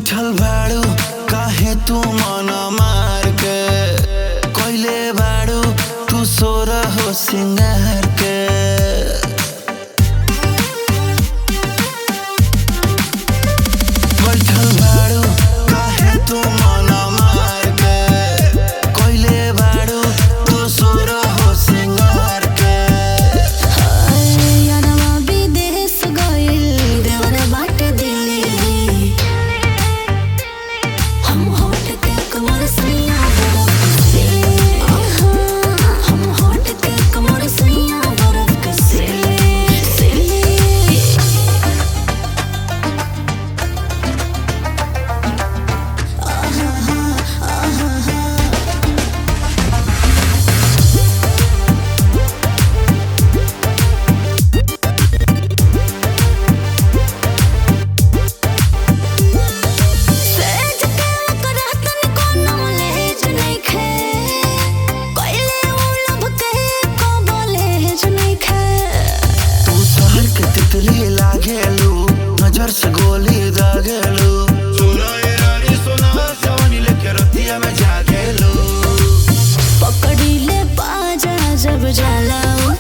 बैठल बाड़ू काहे तू मन मार के कोइले बाड़ू तू सोर हो सिंगार के बैठल बाड़ू काहे तू मन मार के कोइले बाड़ू तू सोर हो सिंगार के यारवा विदेश गइल देवर बाटे दिल्ली हम होट के कमर सैया बरफ से हम होट के कमर सैया बरफ से से सेज के करतन कोनो लेज नइखे कइले उलब के को बोलेज नइखे तू शहर के तितली लागेलू नजर से गोली दागेलू सुनो ये रानी सुनो जवानी लेके रतिया में जागेलू पकड़ी ले बाजा जब जाला